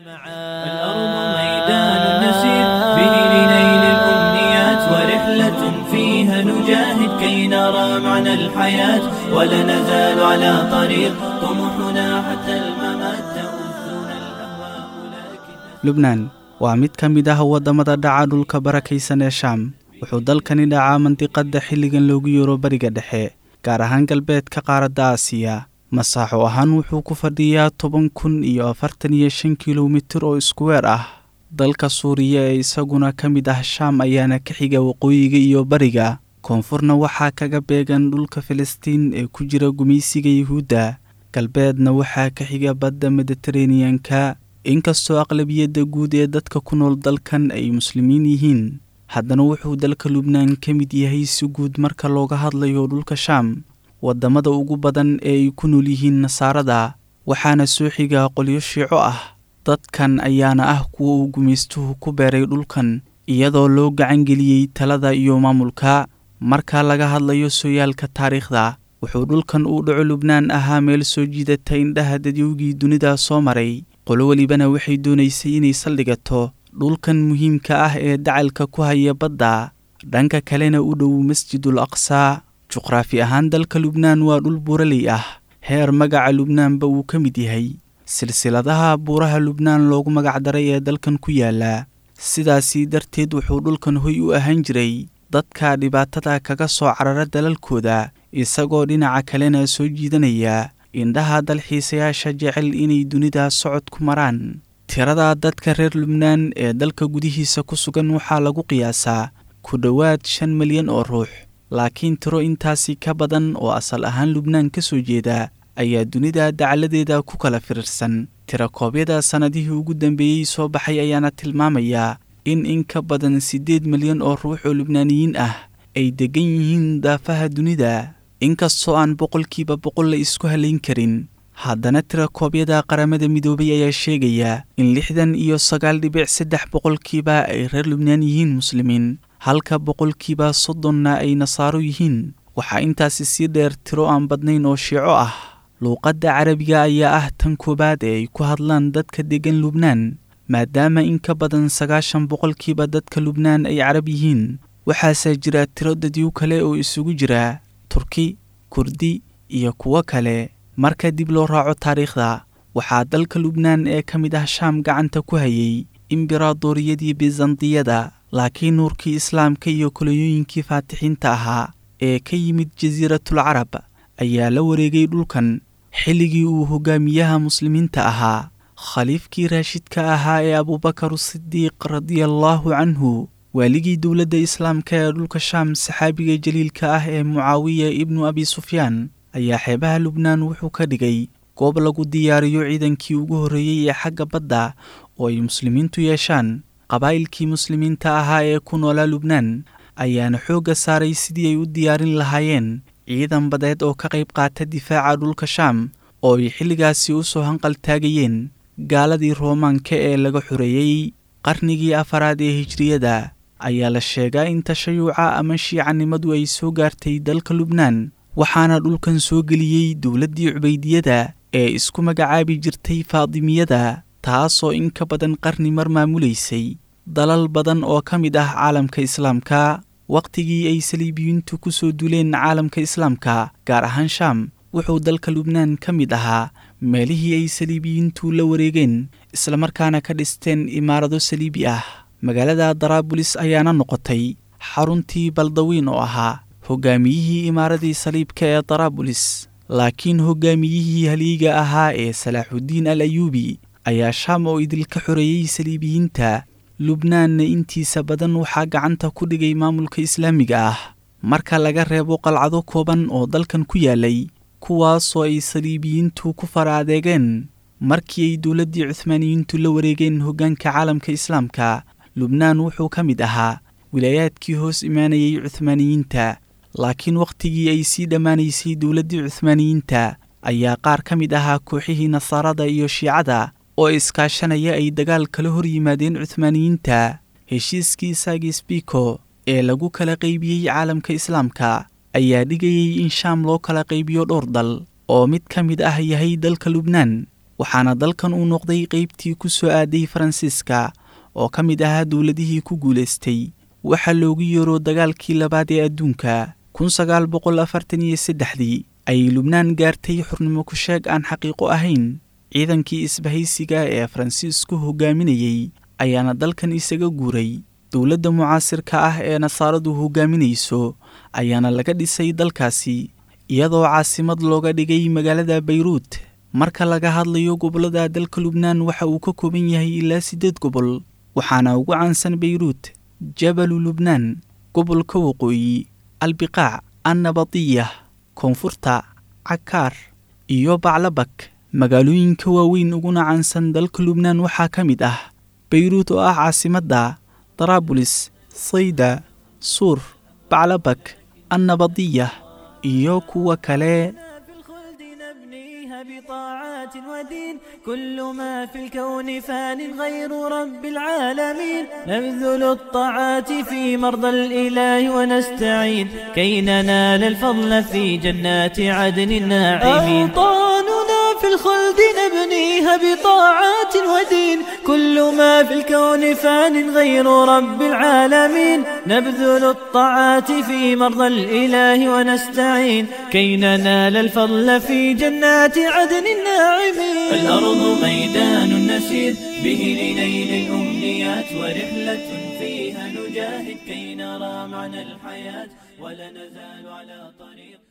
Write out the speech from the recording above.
الأرض ميدان نسير به لنيل الأمنيات ورحلة فيها نجاهد كي نرى معنى الحياة ولا نزال على طريق طموحنا حتى الممات تؤذنا الأهواء لكن lubnaan waa mid ka mid ah waddamada dhaca dhulka barakaysan ee shaam wuxuu dalkani dhacaa mandiqadda xilligan loogu yeero bariga dhexe gaar ahaan galbeedka qaaradda aasiya masaaxo ahaan wuxuu ku fadhiyaa toban kun iyo afartan iyo shan kilomitir oo iskuweer ah dalka suuriya ee isaguna ka mid ah shaam ayaana ka xiga waqooyiga iyo bariga koonfurna waxaa kaga beegan dhulka filistiin ee ku jira gumaysiga yuhuudda galbeedna waxaa ka xiga badda mediteraneanka inkastoo aqlabiyadda guud ee dadka ku nool dalkan ay muslimiin yihiin haddana wuxuu dalka lubnaan ka mid yahay si guud marka looga hadlayo dhulka shaam waddamada ugu badan ee ay ku nool yihiin nasaarada waxaana soo xiga qolyo shiico ah dadkan ayaana ah kuwa uu gumaystuhu ku beeray dhulkan iyadoo loo gacangeliyey talada iyo maamulka marka laga hadlayo sooyaalka taariikhda wuxuu dhulkan uu dhaco lubnaan ahaa meel soo jiidata indhaha dadyowgii dunida soo maray qolo welibana waxay doonaysay inay saldhigato dhulkan muhiimka ah ee dacalka ku haya badda dhanka kalena u dhow masjidul aqsaa juqraafi ahaan dalka lubnaan waa dhul buuraley ah heer magaca lubnaanba uu ka mid yahay silsiladaha buuraha lubnaan loogu magacdaray ee dalkan ku yaala sidaasii darteed wuxuu dhulkan hoy u ahaan jiray dadka dhibaatada kaga soo carara dalalkooda isagoo dhinaca kalena soo jiidanaya indhaha dalxiisayaasha jecel inay dunida socod ku maraan tirada dadka reer lubnaan ee dalka gudihiisa ku sugan waxaa lagu qiyaasaa ku dhowaad shan milyan oo ruux laakiin tiro intaasi ka badan oo asal ahaan lubnaan ka soo jeeda ayaa dunida dacaladeeda ku kala firirsan tirakoobyada sannadihii ugu dambeeyey soo baxay ayaana tilmaamayaa in in ka badan siddeed milyan oo ruux oo lubnaaniyiin ah ay deggan yihiin daafaha dunida inkastoo aan boqolkiiba boqol la isku halayn karin haddana tirakoobyada qaramada midoobay ayaa sheegaya in lixdan iyo sagaal dhibic saddex boqolkiiba ay reer lubnaan yihiin muslimiin halka boqolkiiba soddonna ay nasaaro yihiin waxaa intaasi sii dheer tiro aan badnayn oo shiico ah luuqadda carabiga ayaa ah tan koowaad ee ay ku hadlaan dadka deggan lubnaan maadaama in ka badan sagaashan boqolkiiba dadka lubnaan ay carab yihiin waxaase jira tiro dadyo kale oo isugu jira turki kurdi iyo kuwo kale marka dib loo raaco taariikhda waxaa dalka lubnaan ee ka mid ah shaam gacanta ku hayay imberaadoriyadii bizantiyada laakiin nuurkii islaamka iyo kolonyooyinkii faatixiinta ahaa ee ka yimid jasiiratul carab ayaa la wareegay dhulkan xilligii uu hogaamiyaha muslimiinta ahaa khaliifkii raashidka ahaa ee abuubakar sidiiq radiallaahu canhu waaligii dowladda islaamka ee dhulka shaam saxaabiga jaliilka ah ee mucaawiya ibnu abi sufyaan ayaa xeebaha lubnaan wuxuu ka dhigay goob lagu diyaariyo ciidankii ugu horreeyey ee xagga badda oo ay muslimiintu yeeshaan qabaa'ilkii muslimiinta ahaa ee ku noolaa lubnaan ayaana xoogga saaray sidii ay u diyaarin lahaayeen ciidan badeed oo ka qayb qaata difaaca dhulka shaam oo ay xilligaasi u soo hanqal taagayeen gaaladii roomaanka ee laga xoreeyey qarnigii afaraad ee hijriyada ayaa la sheegaa in tashayuca ama shiicanimadu ay soo gaartay dalka lubnaan waxaana dhulkan soo geliyey dowladdii cubaydiyada ee isku magacaabi jirtay faadimiyada taasoo in ka badan qarni mar maamulaysay dalal badan oo ka mid ah caalamka islaamka wakhtigii ay saliibiyiintu ku soo duleen caalamka islaamka gaar ahaan shaam wuxuu dalka lubnaan ka mid ahaa meelihii ay saliibiyiintu la wareegeen islamarkaana ka dhisteen imaarado saliibi ah magaalada daraabulis ayaana noqotay xaruntii baldawiin oo ahaa hogaamiyihii imaaradii saliibka ee daraabulis laakiin hogaamiyihii haliiga ahaa ee salaaxuddiin al ayuubi ayaa shaam oo idilka xoreeyey saliibiyiinta lubnaanna intiisa badan waxaa gacanta ku dhigay maamulka islaamiga ah marka laga reebo qalcado kooban oo dalkan ku yaalay kuwaasoo ay saliibiyiintu ku fara adeegeen markii ay dowladdii cuhmaaniyiintu la wareegeen hoggaanka caalamka islaamka lubnaan wuxuu ka mid ahaa wilaayaadkii hoos imaanayay cuhmaaniyiinta laakiin wakhtigii ay sii dhammaanaysay dowladdii cuhmaaniyiinta ayaa qaar ka mid ahaa kooxihii nasaarada iyo shiicada oo iskaashanaya ay dagaal kala hor yimaadeen cuhmaaniyiinta heshiiskii saagis biko ee lagu kala qaybiyey caalamka islaamka ayaa dhigayay in shaam loo kala qaybiyo dhowr dal oo mid ka mid ah yahay dalka lubnaan waxaana dalkan uu noqday qeybtii ku soo aaday faransiiska oo ka mid ahaa dowladihii ku guulaystay waxaa loogu yeero dagaalkii labaad ee adduunka kun sagaal boqol afartan iyo saddexdii ayay lubnaan gaartay xurnimo ku sheeg aan xaqiiqo ahayn ciidankii isbahaysiga ee faransiisku hogaaminayey ayaana dalkan isaga guuray dowladda mucaasirka ah ee nasaaradu hogaaminayso ayaana laga dhisay dalkaasi iyadoo caasimad looga dhigay magaalada bayruut marka laga hadlayo gobollada dalka lubnaan waxa uu ka kooban yahay ilaa siddeed gobol waxaana ugu caansan bayruut jabalu lubnaan gobolka waqooyi albiqaac annabadiya koonfurta cakaar iyo baclabak magaalooyinka waaweyn uguna caansan dalka lubnaan waxaa ka mid ah bayruut oo ah caasimadda daraabulis sayda suur baclabak annabadiya iyo kuwa kale بطاعات ودين كل ما في الكون فان غير رب العالمين نبذل الطاعات في مرضى الإله ونستعين كي ننال الفضل في جنات عدن الناعمين أوطاننا في الخلد نبنيها بطاعات ودين كل ما في الكون فان غير رب العالمين نبذل الطاعات في مرضى الإله ونستعين كي ننال الفضل في جنات عدن الناعمين الأرض ميدان نسير به لنيل الأمنيات ورحلة فيها نجاهد كي نرى معنى الحياة ولا نزال على طريق